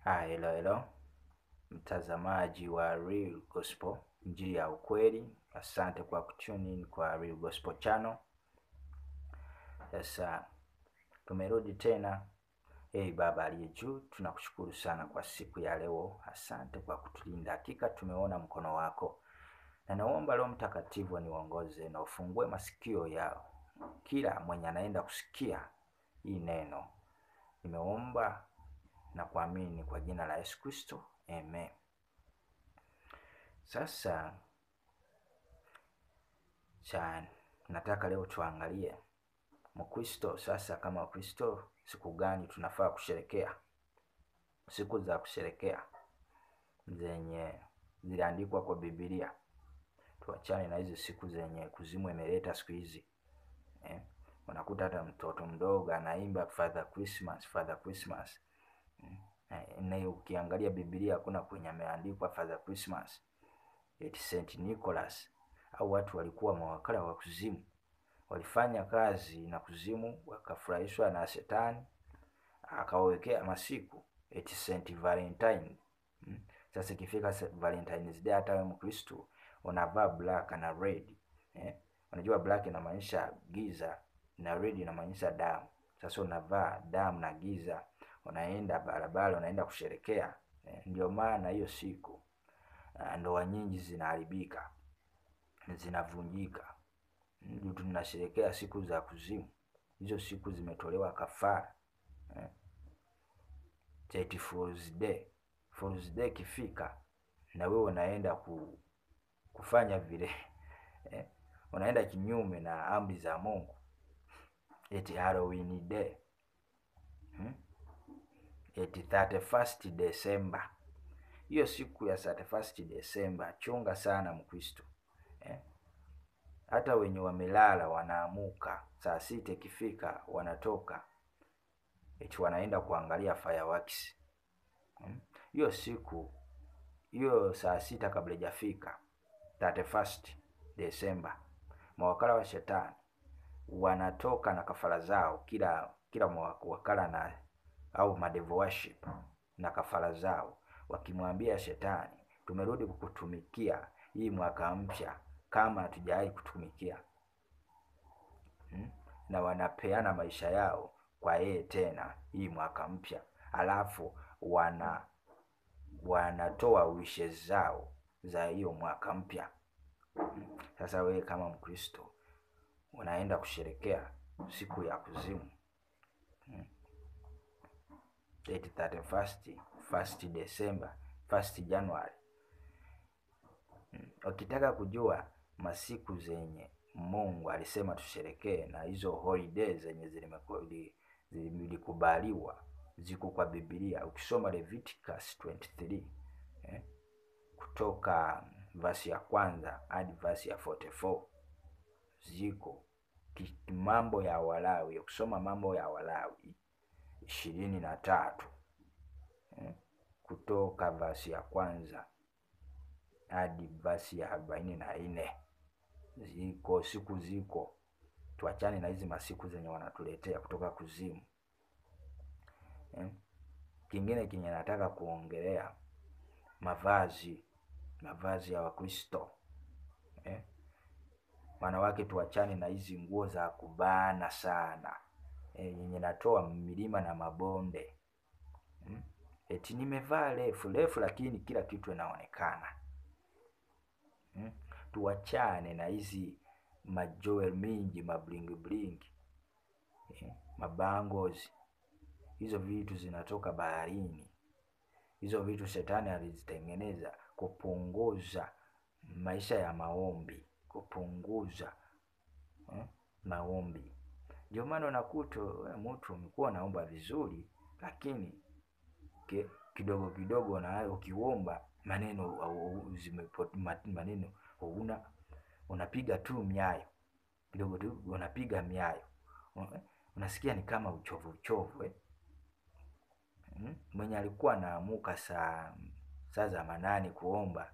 Ah, hello hello, mtazamaji wa Real Gospel, injili ya ukweli. Asante kwa kutune in kwa Real Gospel channel. Sasa tumerudi tena. Hey Baba aliye juu, tunakushukuru sana kwa siku ya leo. Asante kwa kutulinda, hakika tumeona mkono wako, na naomba Roho Mtakatifu aniongoze na ufungue masikio yao kila mwenye anaenda kusikia hii neno. Nimeomba na kuamini kwa jina la Yesu Kristo, amen. Sasa cha nataka leo tuangalie Mkristo sasa, kama Wakristo, siku gani tunafaa kusherekea? Siku za kusherekea zenye ziliandikwa kwa Biblia. Tuachane na hizi siku zenye kuzimu imeleta siku hizi eh. Unakuta hata mtoto mdogo anaimba Father Christmas, Father Christmas eh, na ukiangalia Biblia hakuna kwenye ameandikwa Father Christmas eti Saint Nicholas au watu walikuwa mawakala wa kuzimu, walifanya kazi na kuzimu, wakafurahishwa na shetani akawawekea masiku eti Saint Valentine. Hmm. Sasa ikifika Valentine's Day, hata wewe Mkristo unavaa black na red eh? Unajua black inamaanisha giza na red inamaanisha damu. Sasa unavaa damu na giza, unaenda barabara, unaenda kusherekea eh? Ndio maana hiyo siku ndoa nyingi zinaharibika, zinavunjika. Ndio tunasherekea siku za kuzimu. Hizo siku zimetolewa kafara eh? Eti Fool's Day. Fool's Day kifika na wewe unaenda ku, kufanya vile eh? Unaenda kinyume na amri za Mungu. Eti Halloween Day hmm? Eti 31st December. Hiyo siku ya 31st December, chunga sana Mkristo eh? Hata wenye wamelala wanaamuka saa sita ikifika, wanatoka eti wanaenda kuangalia fireworks hiyo hmm? Siku hiyo saa sita kabla ijafika 31st December, mawakala wa shetani wanatoka na kafara zao, kila kila wakala na au madevo worship na kafara zao, wakimwambia shetani, tumerudi kukutumikia hii mwaka mpya kama hatujawahi kutumikia hmm? na wanapeana maisha yao kwa yeye tena hii mwaka mpya, alafu wana wanatoa wishes zao za hiyo mwaka mpya hmm? Sasa wewe kama Mkristo unaenda kusherekea siku ya kuzimu hmm? 31st, 1st December, 1st January hmm? Ukitaka kujua masiku zenye Mungu alisema tusherekee na hizo holiday zenye zilikubaliwa ziko kwa Biblia. Ukisoma Leviticus 23 eh, kutoka verse ya kwanza hadi verse ya 44 ziko mambo ya Walawi. Ukisoma mambo ya Walawi ishirini na tatu eh, kutoka verse ya kwanza hadi verse ya arobaini na nne ziko siku ziko. Tuachane na hizi masiku zenye wanatuletea kutoka kuzimu eh. Kingine kinye nataka kuongelea mavazi, mavazi ya Wakristo eh. Wanawake tuachane na hizi nguo za kubana sana eh, yenye natoa milima na mabonde hmm. Eti nimevaa refu refu, lakini kila kitu inaonekana hmm. Tuachane na hizi majoel mingi mabling bling eh, mabangles hizo vitu zinatoka baharini. Hizo vitu shetani alizitengeneza kupunguza maisha ya maombi, kupunguza eh, maombi. Ndio maana unakuta mtu umekuwa naomba vizuri, lakini ke, kidogo kidogo na ukiomba maneno maneno una unapiga tu miayo kidogo tu, unapiga miayo, unasikia ni kama uchovu uchovu eh? Hmm? Mwenye alikuwa anaamuka saa saa za manane kuomba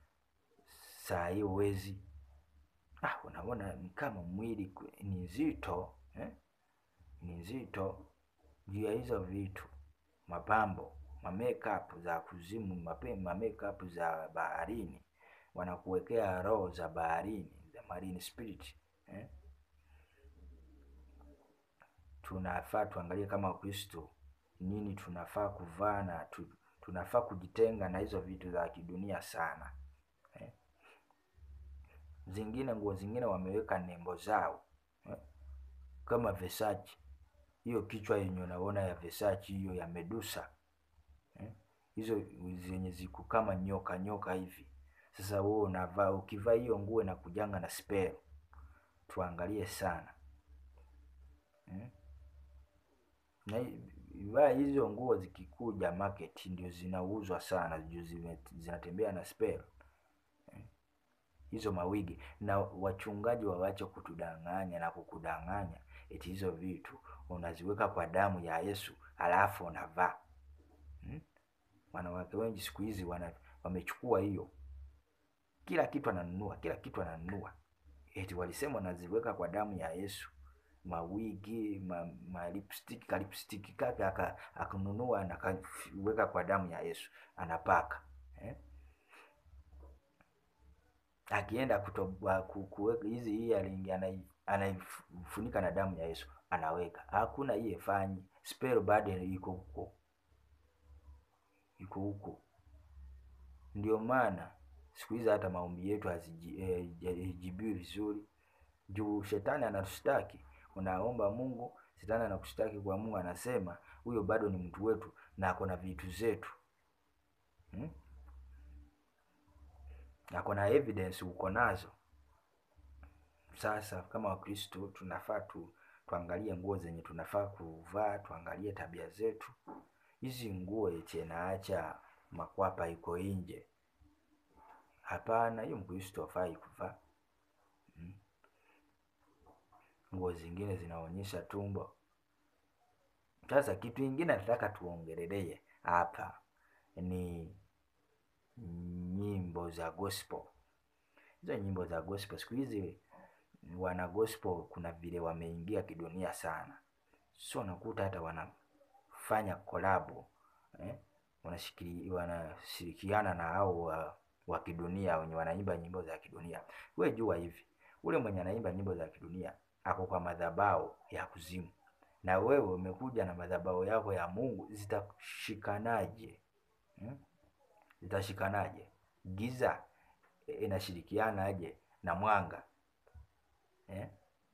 saa hiyo wezi, ah, unaona ni kama mwili ni nzito eh? Ni nzito juu ya hizo vitu mapambo ma makeup za kuzimu, mape- ma makeup za baharini, wanakuwekea roho za baharini, the marine spirit eh? Tunafaa tuangalie kama Wakristo nini tunafaa kuvaa na tu, tunafaa kujitenga na hizo vitu za kidunia sana eh? Zingine nguo zingine wameweka nembo zao eh? Kama Versace hiyo kichwa yenye unaona ya Versace hiyo ya Medusa eh? hizo zenye ziko kama nyoka nyoka hivi. Sasa wewe unavaa, ukivaa hiyo nguo na kujanga na spell, tuangalie sana eh? na hi- vaa hizo nguo zikikuja market ndio zinauzwa sana juu zime- zinatembea na spell eh? hizo mawigi na wachungaji wawache kutudanganya na kukudanganya eti hizo vitu unaziweka kwa damu ya Yesu alafu unavaa hmm? Wanawake wengi siku hizi wana wamechukua hiyo, kila kitu ananunua, kila kitu ananunua, eti walisema wanaziweka kwa damu ya Yesu, mawigi ma, ma lipstick ka lipstick kake aka akanunua na akaweka kwa damu ya Yesu anapaka eh? akienda kutoboa ku- kuweka hizi earring anai- anaifunika na damu ya Yesu anaweka. Hakuna hiye fanyi spell bado iko huko, iko huko. Ndio maana siku hizi hata maombi yetu hazijibiwi vizuri, juu shetani anatushtaki. Unaomba Mungu, shetani anakushtaki kwa Mungu, anasema huyo bado ni mtu wetu na ako na vitu zetu hmm? ako na evidence uko nazo. Sasa kama Wakristo tunafaa tu tuangalie nguo zenye tunafaa kuvaa, tuangalie tabia zetu. Hizi nguo eti naacha makwapa iko nje, hapana, hiyo Mkristo hafai kuvaa mm. Nguo zingine zinaonyesha tumbo. Sasa kitu ingine nataka tuongelelee hapa ni nyimbo za gospel. Hizo nyimbo za gospel siku hizi wana gospel kuna vile wameingia kidunia sana, so unakuta hata wanafanya kolabo eh? Wanashikili, wanashirikiana na hao wa, wa kidunia wenye wanaimba nyimbo za kidunia. We jua hivi, ule mwenye anaimba nyimbo za kidunia ako kwa madhabahu ya kuzimu, na wewe umekuja na madhabahu yako ya Mungu, zitashikanaje hmm? Zitashikanaje? Giza inashirikianaje na mwanga eh?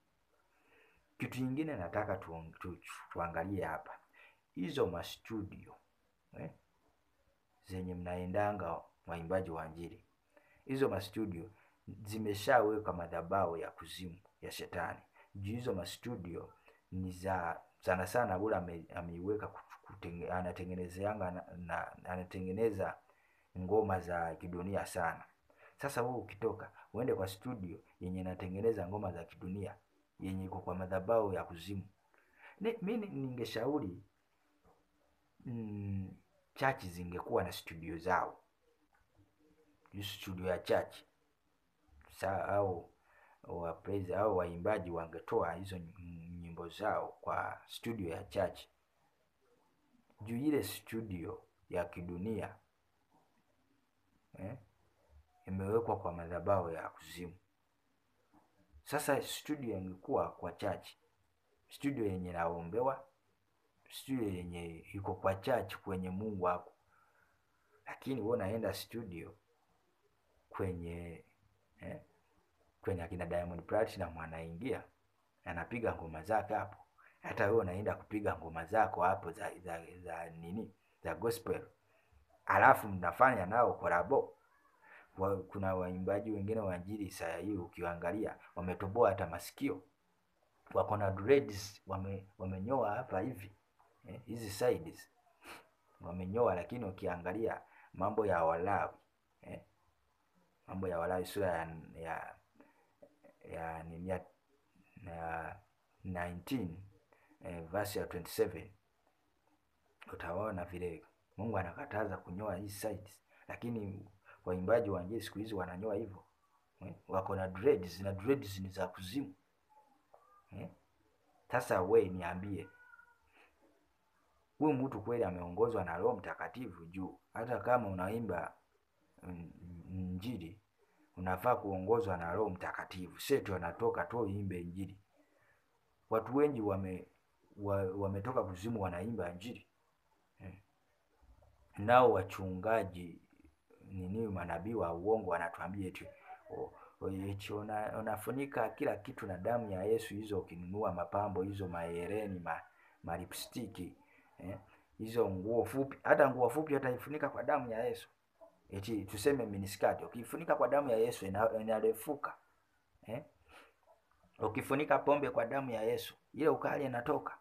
Kitu kingine nataka tu, tu, tuangalie hapa hizo mastudio eh? zenye mnaendanga waimbaji wa Injili, hizo mastudio zimeshaweka madhabahu ya kuzimu ya shetani juu. Hizo mastudio ni za sana sana, ule ame- ameiweka kutenge- anatengenezeanga na, na, anatengeneza ngoma za kidunia sana. Sasa wewe ukitoka uende kwa studio yenye inatengeneza ngoma za kidunia yenye iko kwa madhabahu ya kuzimu, Ni- mi ni- ningeshauri mm, chachi zingekuwa na studio zao, Hii studio ya chachi sa au wa praise au waimbaji wangetoa hizo ny- nyimbo zao kwa studio ya chachi, juu ile studio ya kidunia eh, imewekwa kwa madhabahu ya kuzimu. Sasa studio ingekuwa kwa chachi, studio yenye naombewa, studio yenye iko kwa chachi kwenye Mungu wako, lakini wewe unaenda studio kwenye eh, kwenye akina Diamond Platinum anaingia anapiga ngoma zake hapo, hata wewe unaenda kupiga ngoma zako hapo za, za, za nini za gospel, alafu mnafanya nao kolabo wa, kuna waimbaji wengine wa injili saa hii ukiangalia wametoboa hata masikio, wako na dreads wame, wamenyoa hapa hivi eh, hizi sides wamenyoa, lakini ukiangalia mambo ya Walawi eh, mambo ya Walawi sura ya ya ya nini ya, ya 19 eh, verse ya 27 utaona vile Mungu anakataza kunyoa hizi sides, lakini waimbaji wa injili siku hizi wananyoa hivyo eh, wako na dreads na dreads ni za kuzimu eh. Sasa we niambie, huyu mtu kweli ameongozwa na Roho Mtakatifu juu hata kama unaimba mm, Injili unafaa kuongozwa na Roho Mtakatifu, setu anatoka tu uimbe Injili. Watu wengi wame wa, wametoka kuzimu wanaimba Injili eh. Nao wachungaji nini, manabii wa uongo wanatuambia eti o- o- eti una, unafunika kila kitu na damu ya Yesu. Hizo ukinunua mapambo hizo, mahereni, ma, malipstiki eh, hizo nguo fupi, hata nguo fupi ataifunika kwa damu ya Yesu. Eti tuseme miniskati, ukifunika kwa damu ya Yesu ina- inarefuka eh? Ukifunika pombe kwa damu ya Yesu ile ukali inatoka.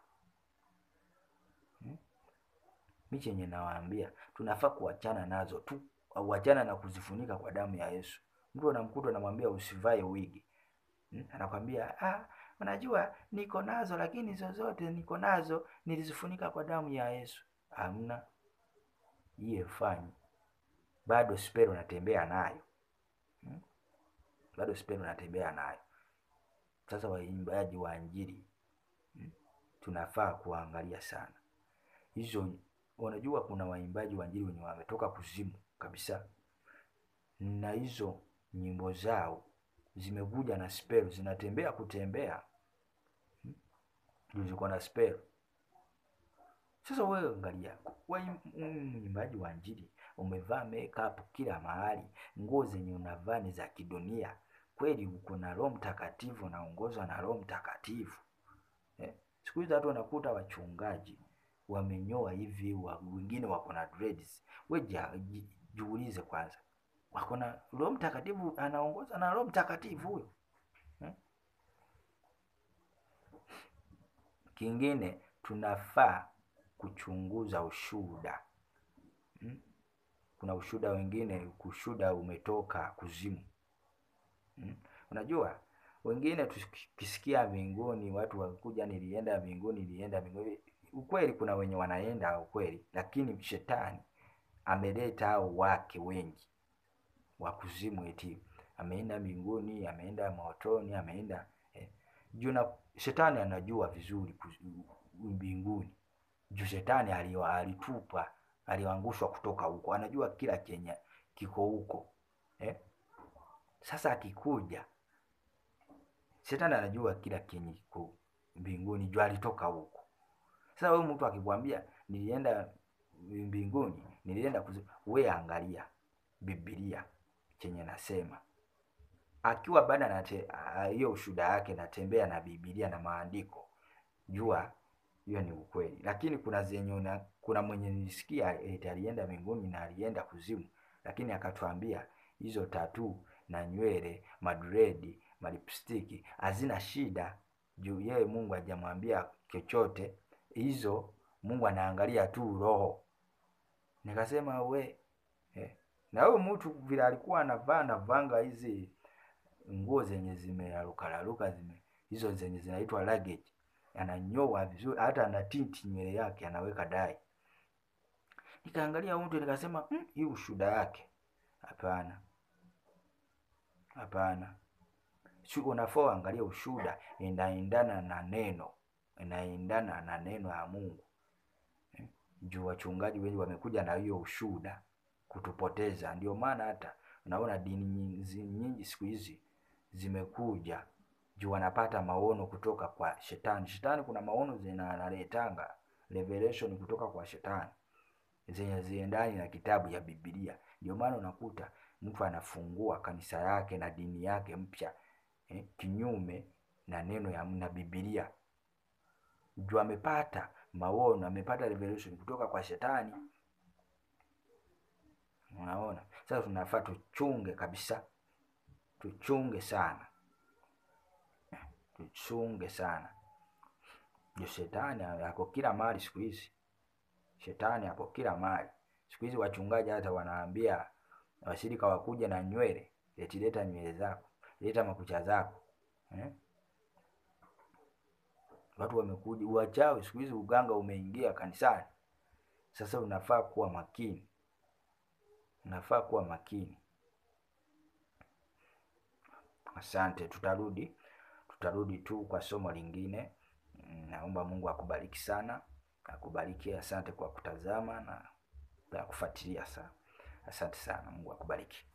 Mi chenye nawaambia tunafaa kuachana nazo tu, uachana na kuzifunika kwa damu ya Yesu. Mtu anamkuta anamwambia usivae wigi hmm? Anakwambia ah, unajua niko nazo, lakini zozote niko nazo nilizifunika kwa damu ya Yesu. Hamna iye fanyi, bado spero natembea nayo hmm? Bado spero natembea nayo. Sasa waimbaji wa Injili hmm? tunafaa kuangalia sana hizo unajua kuna waimbaji wa Injili wenye wametoka kuzimu kabisa, na hizo nyimbo zao zimekuja na spell, zinatembea kutembea hmm? Ndio ziko na spell. Sasa wewe angalia, wewe mwimbaji wa Injili umevaa makeup kila mahali, nguo zenye unavaa ni za kidunia kweli? Uko na Roho Mtakatifu, unaongozwa na Roho Mtakatifu eh? Siku hizi watu wanakuta wachungaji wamenyoa hivi, wa- wengine wako na dreads. We ja- ji- jiulize kwanza, wako na Roho Mtakatifu, anaongoza na Roho Mtakatifu huyo hmm? Kingine tunafaa kuchunguza ushuhuda hmm? Kuna ushuhuda wengine, ushuhuda umetoka kuzimu hmm? Unajua wengine tukisikia mbinguni, watu wakuja, nilienda mbinguni, nilienda mbinguni. Ukweli kuna wenye wanaenda ukweli, lakini shetani ameleta hao wake wengi wa kuzimu, eti ameenda mbinguni, ameenda motoni, ameenda eh. Juu na shetani anajua vizuri kuzi- mbinguni, juu shetani aliwa- alitupa aliangushwa kutoka huko, anajua kila chenye kiko huko eh. Sasa akikuja shetani anajua kila kenye kiko mbinguni, juu alitoka huko. Sasa wewe mtu akikwambia nilienda mbinguni, nilienda kuzi... we angalia Biblia chenye nasema, akiwa bado anate a- hiyo ushuhuda yake natembea na Biblia na maandiko, jua hiyo ni ukweli. Lakini kuna zenye una, kuna mwenye nilisikia eti alienda mbinguni na alienda kuzimu, lakini akatuambia hizo tatu na nywele, madredi, malipstiki hazina shida, juu yeye Mungu hajamwambia chochote hizo. Mungu anaangalia tu roho. Nikasema we eh. Na huyo mtu vile alikuwa anavaa navanga hizi nguo zenye zimerarukararuka zime hizo zenye zinaitwa luggage, ananyoa vizuri, hata ana tinti nywele yake anaweka dai. Nikaangalia huyu mtu nikasema, mm, hii ushuda yake hapana, hapana. Sio, unafaa angalia ushuda inaendana na neno, inaendana na neno ya Mungu eh? Juu wachungaji wengi wamekuja na hiyo ushuda kutupoteza. Ndio maana hata unaona dini nyingi, nyingi siku hizi zimekuja juu wanapata maono kutoka kwa shetani. Shetani kuna maono zina analetanga revelation kutoka kwa shetani zenye ziendani na kitabu ya Biblia. Ndio maana unakuta mtu anafungua kanisa yake na dini yake mpya eh, kinyume na neno ya na Biblia juu amepata maono, amepata revelation kutoka kwa shetani. Unaona, sasa tunafaa tuchunge kabisa, tuchunge sana, tuchunge sana juu shetani ako kila mahali siku hizi. Shetani ako kila mahali siku hizi. Wachungaji hata wanaambia washirika wakuja na nywele, eti leta nywele zako, leta makucha zako eh? Watu wamekuja uwachawi siku hizi, uganga umeingia kanisani. Sasa unafaa kuwa makini, unafaa kuwa makini. Asante, tutarudi tutarudi tu kwa somo lingine. Naomba Mungu akubariki sana. akubariki. Asante kwa kutazama na na kufuatilia sana. Asante sana, Mungu akubariki.